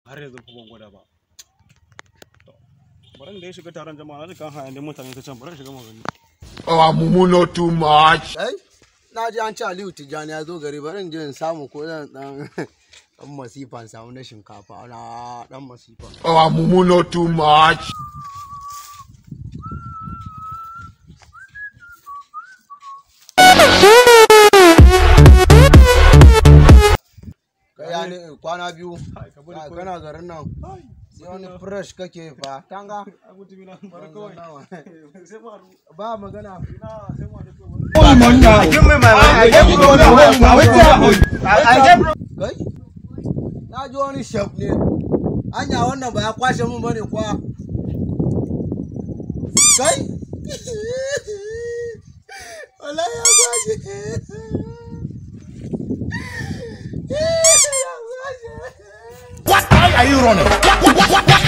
har yanzu fa ban gwada ba To, bari da ya shiga taron jama'a na kan hayan da mutane ta can bari in shiga magani Oh, Mumu not too much. Ai, na ji an ci Aliyu Tijjani ya zo gari bari in je in samu ko zan dan dan masifa in samu na shinkafa na dan masifa. Oh, Mumu not too much. Kai ya ne kwana biyu. Hai, ka bari Ai, kawai. Kana garin nan. Ai, Sai wani fresh kake fa. Tanga. a mutum ina bari kawai sai ma haɗu. Ba magana. ina sai ma haɗu kawai Kai? Na ji wani shaf ne. Anya wannan ba ya kwashe mun bane kwa. Kai? Wallahi ya kwashe. Ya kwashe. What? Why are you running? What? What? What? what?